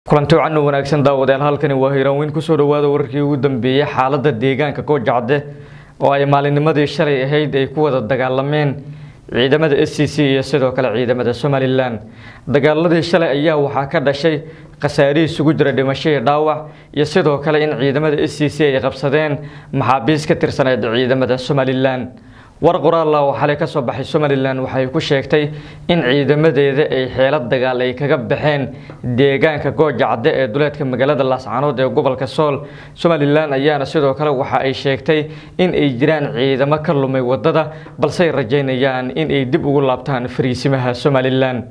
kulanti wacan u wanaagsan daawadayaal halkani waa hiiraanweyn kusoo dhawaada wararkii ugu dambeeyey xaalada deegaanka goojacde oo ay maalinnimadii shalay ahayd ay ku wada dagaalameen ciidamada s c c iyo sidoo kale ciidamada somalilan dagaaladii shalay ayaa waxaa ka dhashay khasaarihii isugu jira dhimasho iyo dhaawac iyo sidoo kale in ciidamada s c c ay qabsadeen maxaabiis ka tirsaneed ciidamada somalilan war qoraalla oo xalay kasoo baxay somalilan waxay ku sheegtay in ciidamadeeda ay xeelad dagaal ay kaga baxeen deegaanka goojacde ee duleedka magaalada laascaanood ee gobolka sool somalilan ayaana sidoo kale waxa ay sheegtay in ay jiraan ciidamo ka lumay wadada balse ay rajeynayaan in ay dib ugu laabtaan fariisimaha somalilan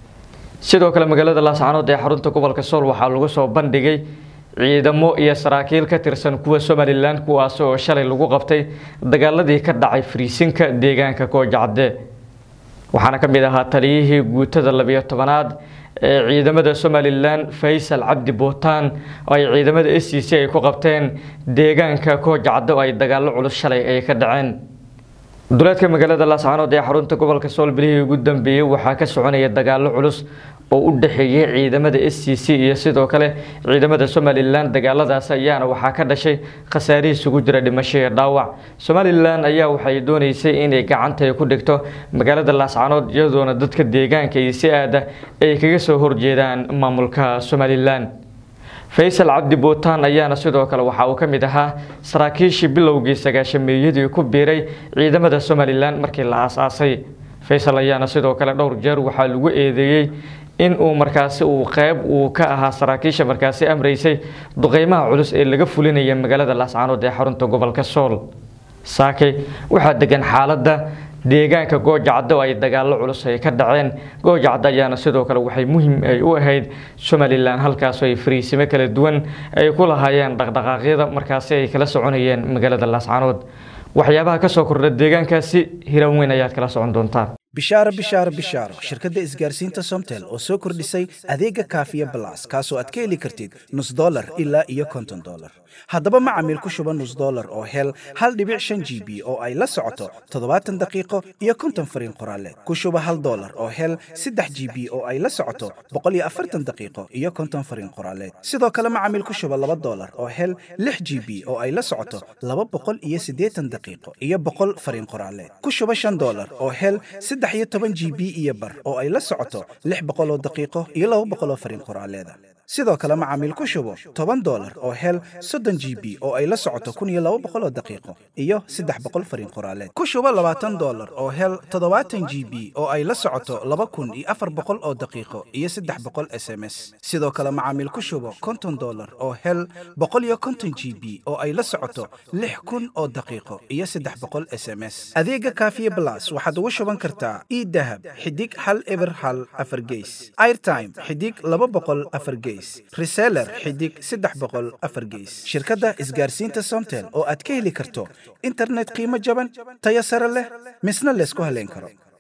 sidoo kale magaalada laascaanood ee xarunta gobolka sool waxaa lagu soo bandhigay ciidamo iyo saraakiil ka tirsan kuwa somalilan kuwaas oo shalay lagu qabtay dagaaladii ka dhacay fariisinka deegaanka goojacde waxaana ka mid ahaa taliyihii guutada labiyo tobanaad ee ciidamada somalilan faysal cabdi buutaan oo ay ciidamada s c c ay ku qabteen deegaanka goojacde oo ay dagaalo culus shalay ay ka dhaceen duleedka magaalada laascaanood ee xarunta gobolka sool bilihii ugu dambeeyey waxaa ka soconaya dagaalo culus oo u dhexeeyay ciidamada s c c iyo sidoo kale ciidamada somalilan dagaaladaas ayaana waxaa ka dhashay khasaarihii isugu jira dhimasho iyo dhaawac somalilan ayaa waxay dooneysay inay gacanta ku dhigto magaalada laascaanood iyadoona dadka deegaanka iyo si aada ay kaga soo horjeedaan maamulka somalilan faysal cabdi buutaan ayaana sidoo kale waxa uu ka mid ahaa saraakiishii bilowgii sagaashameeyadii ku biiray ciidamada somalilan markii la aasaasay faysal ayaana sidoo kale dhowr jeer waxaa lagu eedeeyey in uu markaasi uu qeyb uu ka ahaa saraakiisha markaasi amreysay duqeymaha culus ee laga fulinaya magaalada laascaanood ee xarunta gobolka sool saakay waxaa degan xaaladda deegaanka goojacdo ay dagaalo culus ay ka dhaceen goojacdo ayaana sidoo kale waxay muhiim ay u ahayd somalilan halkaasoo ay fariisimo kala duwan ay ku lahaayeen dhaqdhaqaaqyada markaasi ay kala soconayeen magaalada laascaanood waxyaabaha kasoo kordha deegaankaasi hiran weyn ayaad kala socon doontaan bishaaro bishaaro bishaaro shirkadda isgaarsiinta somtel oo soo kordhisay adeega kaafiya balas kaasoo aad ka heli kartid nus dolar ilaa iyo konton dolar haddaba macamiil ku shuba nus dolar oo hel hal dhibic shan g b oo ay la socoto toddobaatan daqiiqo iyo konton fariin qoraaleed ku shuba hal dolar oo hel saddex g b oo ay la socoto boqol iyo afartan daqiiqo iyo konton fariin qoraaleed sidoo kale macamiil ku shuba laba dolar oo hel lix g b oo ay la socoto laba boqol iyo siddeetan daqiiqo iyo boqol fariin qoraaleed ku shuba shan dolar oo hel saddex iyo toban g b iyo bar oo ay la socoto lix boqol oo daqiiqo iyo laba boqol oo fariin qoraaleeda sidoo kale macaamiil ku shubo toban dolar oo hel soddon g b oo ay la socoto kun iyo laba boqol oo daqiiqo iyo saddex boqol fariin qoraaleed ku shubo labaatan dolar oo hel toddobaatan g b oo ay la socoto laba kun iyo afar boqol oo daqiiqo iyo saddex boqol s m s sidoo kale macaamiil ku shubo konton dolar oo hel boqol iyo konton g b oo ay la socoto lix kun oo daqiiqo iyo saddex boqol s m s adeega kaafiye blas waxaad ugu shuban kartaa idahab xidig hal eber hal afar geys airtime xidig laba boqol afar geys reseller xidig saddex boqol afar geys shirkadda isgaarsiinta somtel oo aad ka heli karto internet qiimo jaban tayo sare leh misna laysku haleyn karo